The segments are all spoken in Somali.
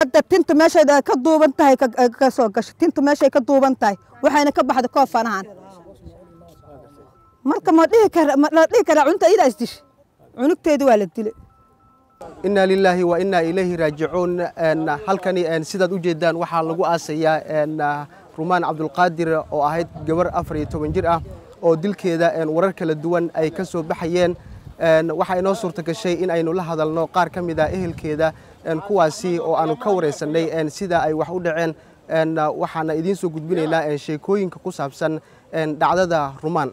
xabadda tinta meeshay ka duuban tahay ka soo gasho tinta meeshay ka duuban tahay waxayna ka baxda koob fanahan marka ma dhihi kara ma la dhihi karaa cunta idaa isdish cunugteeda waa la dilay inaa lilaahi wa inaa ilayhi raajicuun halkani sidaad u jeedaan waxaa lagu aasayaa rumaan cabdulqaadir oo ahayd gabar afar iyo toban jir ah oo dilkeeda warar kala duwan ay ka soo baxayeen waxaa inoo suurta gashay in aynu la hadalno qaar ka mid ah ehelkeeda kuwaasi oo aanu ka wareysannay sida ay wax u dhaceen waxaana idiin soo gudbinaynaa sheekooyinka ku saabsan dhacdada rumaan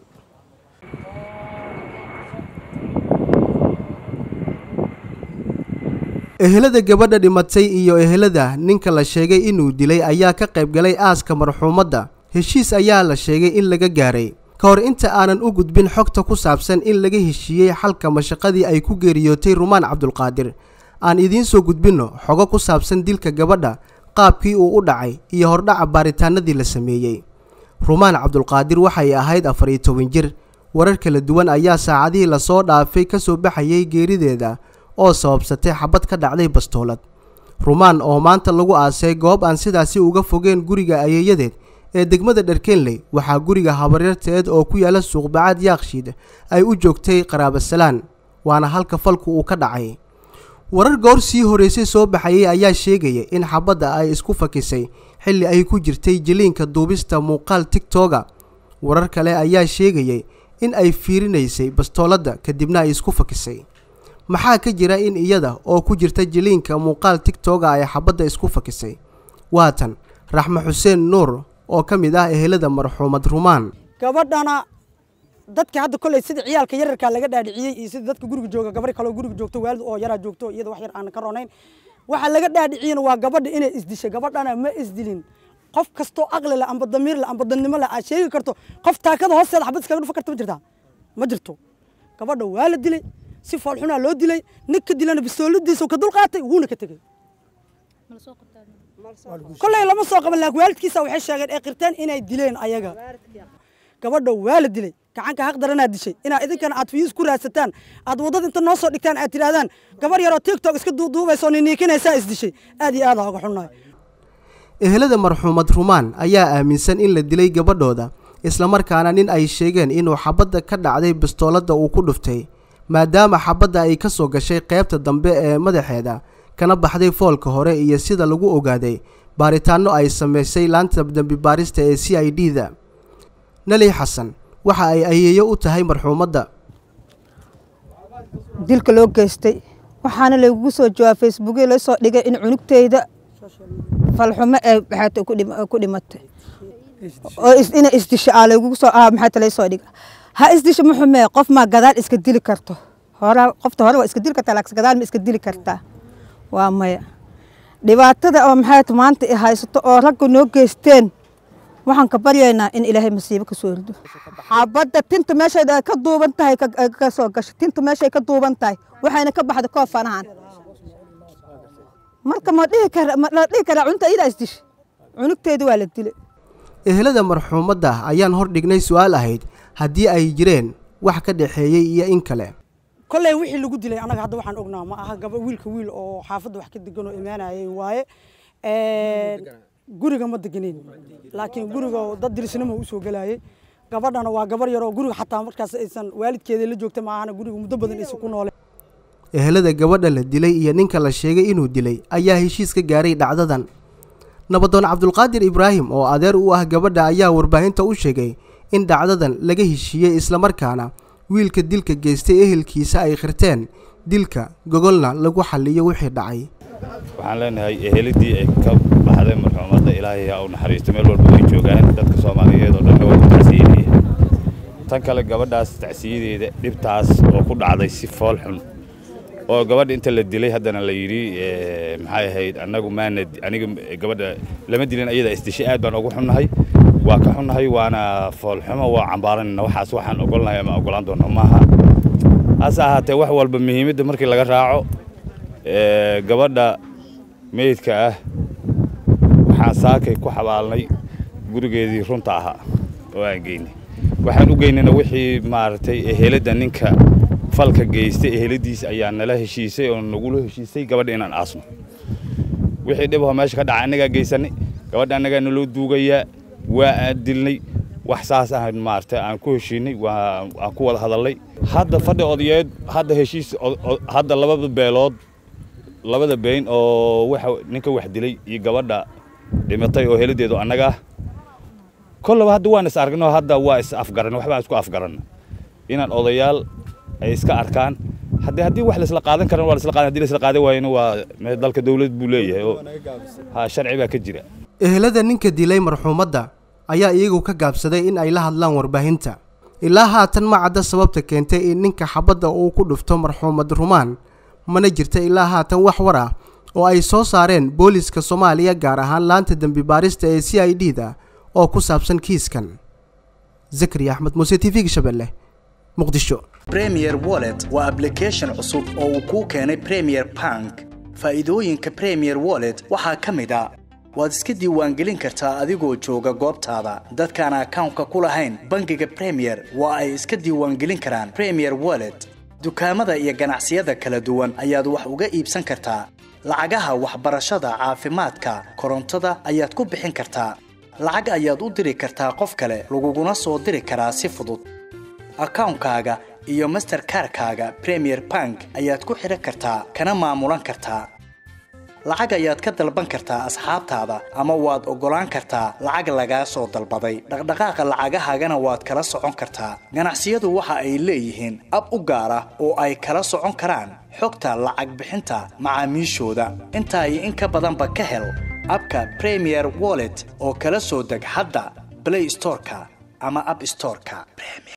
ehelada gabadha dhimatay iyo ehelada ninka la sheegay inuu dilay ayaa ka qayb galay aaska marxuumadda heshiis ayaa la sheegay in laga gaaray ka hor inta aanan u gudbin xogta ku saabsan in laga heshiiyey xalka mashaqadii ay ku geeriyootay rumaan cabdulqaadir aan idiin soo gudbinno xogo ku saabsan dilka gabadha qaabkii uu u dhacay iyo hordhaca baaritaanadii la sameeyey rumaan cabdulqaadir waxay ahayd afar iyo toban jir warar kala duwan ayaa saacadihii lasoo dhaafay ka soo baxayay geerideeda oo sababsatay xabad ka dhacday bastoolad rumaan oo maanta lagu aasay goob aan sidaasi uga fogeen guriga ayeeyadeed ee degmada dharkeenley waxaa guriga habaryarteed oo ku yaala suuqbacaad yaakshiid ay u joogtay qaraabasalaan waana halka falku uu ka dhacay warar goor sii horeysay soo baxayay ayaa sheegaya in xabadda ay isku fakisay xilli ay ku jirtay jiliinka duubista muuqaal tigtoga warar kale ayaa sheegayay in ay fiirinaysay bastooladda kadibna ay isku fakisay maxaa ka jira in iyada oo ku jirta jiliinka muuqaal tigtoga ay xabadda isku fakisay waatan raxme xuseen nuur oo ka mid ah ehelada marxuumad rumaan gabadhana dadka hadda kolley sida ciyaalka yararkaa laga dhaadhiciyey iyo sida dadka guriga jooga gabar kaloo guriga joogto waalid oo yaraa joogto iyada wax yar aan ka ronayn waxa laga dhaadhiciyena waa gabadha inay isdishay gabadhana ma isdilin qof kastoo aqli leh amba damiir leh amba dadnimo leh aad sheegi karto qof taakada hoosteeda xabad iskaga dhufa karta ma jirtaa ma jirto gabadha waa la dilay si foolxunaa loo dilay ninka dilana bistooladiisa ka dulqaatay wuuna ka tegey kolley lama soo qaban laakiin waalidkiisa waxay sheegeen ee qirteen inay dileen ayaga gabadha waa la dilay gacanka haq daranaad dishay inaa idinkana aad fiyuus ku raadsataan aad waddada inta noo soo dhigtaan aad tidhahdaan gabar yaroo tiktok iska duuduubaysa oo niniikinaysaa isdishay aad iyo aad aa uga xunnahay ehelada marxuumad rumaan ayaa aaminsan in la dilay gabadhooda islamarkaana nin ay sheegeen inuu xabadda ka dhacday bastooladda uu ku dhuftay maadaama xabadda ay ka soo gashay qaybta dambe ee madaxeeda kana baxday foolka hore iyo sida lagu ogaaday baaritaanno ay samaysay laanta dembi baarista ee c i d da nali xasan waxa ay ayeeyo u tahay marxuumadda dilka loo geystay waxaana lagugu soo jawaab facebookya loo soo dhigay in cunugteyda falxumo ee maxaata ku dhimatay oo ina isdisho aa lagugu soo ah maxaata lay soo dhiga ha isdisho ma xumee qof maa gadaal iska dili karto hore qofta hore waa iska dili kartaa laakiin gadaal ma iska dili kartaa waa maya dhibaatada oo maxay maanta i haysato oo ragga noo geysteen waxaan ka baryaynaa in ilaahay masiibo ka soo rido xabadda tinta meeshay ka duuban tahay ka soo gasho tinta meeshay ka duuban tahay waxayna ka baxda koob fanahan marka ma dhihi kara ma la dhihi karaa cunta idaa isdish cunugteeda waa la dilay ehelada marxuumadda ayaan hor dhignay su-aal ahayd haddii ay jireen wax ka dhexeeyey iyo in kale kolley wixii lagu dilay annaga hadda waxaan ognaa ma aha gaba wiilka wiil oo xaafadda wax ka degan oo imaanayay waaye guriga ma deganeyn laakiin guriga dad dirisnimo usoo gelayay gabadhana waa gabar yaroo guriga xataa markaas aysan waalidkeeda la joogta maahana guriga muddo badan aysan ku noole ehelada gabadha la dilay iyo ninka la sheegay inuu dilay ayaa heshiis ka gaaray dhacdadan nabadoon cabdulqaadir ibraahim oo adeer u ah gabadha ayaa warbaahinta u sheegay in dhacdadan laga heshiiyey islamarkaana wiilka dilka geystay ehelkiisa ay khirteen dilka gogolna lagu xalliyo wixii dhacay waxaan leenahay ehelidii ay ka baxday marxuumadda ilaahay ha u naxariisto meel walba way joogaan dadka soomaaliyeed oo dhanna waa ku tacsiinaya tan kale gabadhaas tacsiyadeeda dhibtaas oo ku dhacday si fool xun oo gabadha inta la dilay haddana la yidhi maxay ahayd annagu maana aniga gabadha lama dilin ayada isdishay aad baan ugu xunnahay waa ka xunnahay waana foolxumo waa cambaaranayna waxaas waxaan ogolnahay ama ogolaan doonno maaha hase ahaatee wax walba muhiimadda markii laga raaco gabadha meydka ah waxaan saakay ku xabaalnay gurigeedii runta ahaa oo aan geynay waxaan u geynayna wixii maaragtay eheladda ninka falka geystay eheladiis ayaa nala heshiisay oo nagula heshiisay gabadha inaan aasno wixii dhibaho meesha ka dhacay annagaa geysanay gabadha annagaa naloo duugayaa waa aan dilnay wax saas ah maaragtay aan ku heshiinay waa aan ku wada hadalnay hadda fadhi odayeed hadda heshiis hadda labada beelood labada been oo waxa ninka wax dilay iyo gabadha dhimatay oo heladeedu annaga ah kollaba hadda waan is aragnay oo hadda waa is afgaran waxbaan isku afgaran inaan odayaal ay iska arkaan haddii haddii wax laisla qaadan karan waa laisla qaadan haddii laisla qaadan waayana waa dalka dawlad buu leeyahay oo ha sharci baa ka jira ehelada ninka dilay marxuumadda ayaa iyagu ka gaabsaday in ay la hadlaan warbaahinta ilaa haatan ma cadda sababta keentay in ninka xabadda uu ku dhufto marxuumad rumaan mana jirta ilaa haatan wax war ah oo ay soo saareen booliska soomaaliya gaar ahaan laanta dembi baarista ee c i d da oo ku saabsan kiiskan zakariya axmed muuse t v-ga shabeelle muqdisho premier wallet waa ablication cusub oo uu kuu keenay premier bank faa'iidooyinka premier wallet waxaa ka mid a waad iska diiwaangelin kartaa adigoo jooga goobtaada dadkaan akawnka ku lahayn bangiga premier waa ay iska diiwaangelin karaan premier wallet dukaamada iyo ganacsiyada kala duwan ayaad wax uga iibsan kartaa lacagaha waxbarashada caafimaadka korontada ayaad ku bixin kartaa lacag ayaad u diri kartaa qof kale laguguna soo diri karaa si fudud akawnkaaga iyo masterkarkaaga premier bank ayaad ku xidhan kartaa kana maamulan kartaa lacag ayaad ka dalban kartaa asxaabtaada ama waad oggolaan kartaa lacag lagaa soo dalbaday dhaqdhaqaaqa lacagahaagana waad kala socon kartaa ganacsiyadu waxa ay leeyihiin ab u gaar ah oo ay kala socon karaan xogta lacag bixinta macaamiishooda intaa iyo in ka badanba ka hel abka premier wallet oo kala soo deg hadda blay storeka ama ab storeka